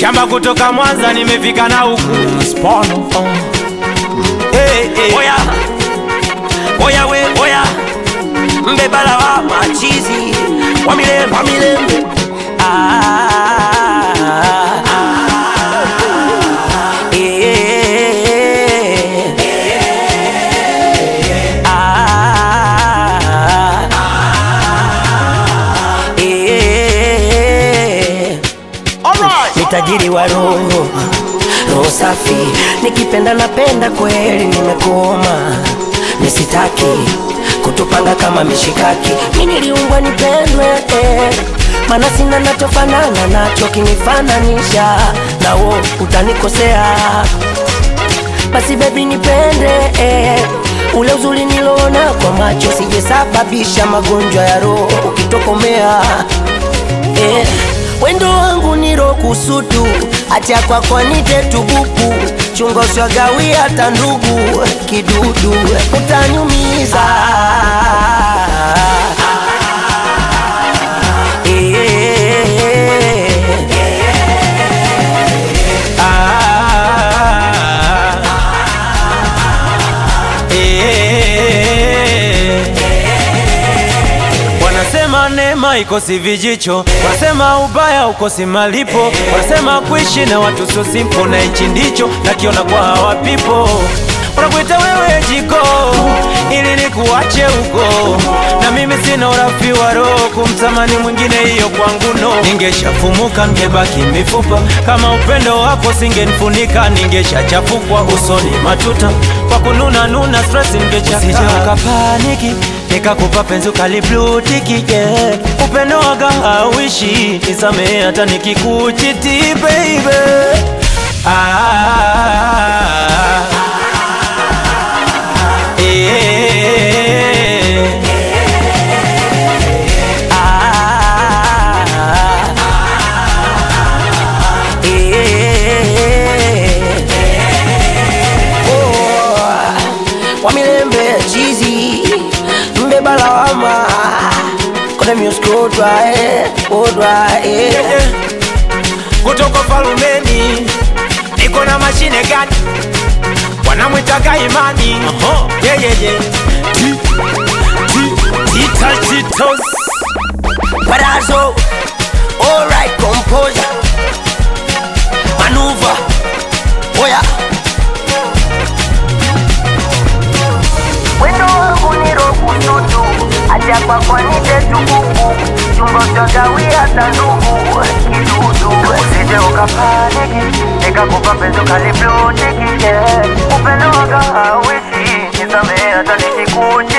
shamba kutoka Mwanza nimefika na huku Spono, oh. hey, hey. Oya, oya we, oya mbebala wa machizi wa milembe, wa milembe. Ah, ah, eh, ah, eh. Ni tajiri wa roho, roho safi, nikipenda napenda kweli, nimekuoma nisitaki kutupanga kama mishikaki. Mi niliumbwa nipendwe eh. Mana sina nachofanana nacho, kinifananisha nawo utanikosea. Basi bebi nipende eh. Ule uzuri niloona kwa macho sijesababisha magonjwa ya roho ukitokomea eh. Wendo wangu niro kusudu acha kwako nite tubuku chunga usiwagawi hata ndugu kidudu utanyumiza Eh, Ah, eh. Wanasema neema ikosi vijicho, wanasema ubaya ukosi malipo, wanasema kuishi na watu sio simple, na hichi ndicho nakiona kwa hawa people. Wanakuita wewe jiko ili nikuache huko, na mimi sina urafi wa roho kumtamani mwingine, hiyo kwangu no. Ningeshafumuka ngebaki mifupa, kama upendo wako singenifunika, ningeshachafukwa usoni matuta kwa kununa nuna stress ningechaka. Usije ukapaniki nikakupa penzi ukaliblutiki yeah. Upendo waga hauishi, nisamehe hata nikikuchiti baby ah, eh, ah, eh. Oh, Wamilembe chizi mbeba lawama kone music odwa eh, odwa eh. eh. kutoka falumeni niko na mashine gani wanamwitaga imani yeah, yeah, yeah. Ti- ti- tita- titos. Parazo, alright, composer, maneuver, oya. Wendo wangu ni rokututu, acha kwako nite tukuku, chumba utagawia hata ndugu, kidudu. Usije ukapaniki, nikakupa penzi ukaliblutiki, yeah. Upendo wanga hauishi, nisamehe hata nikikuchi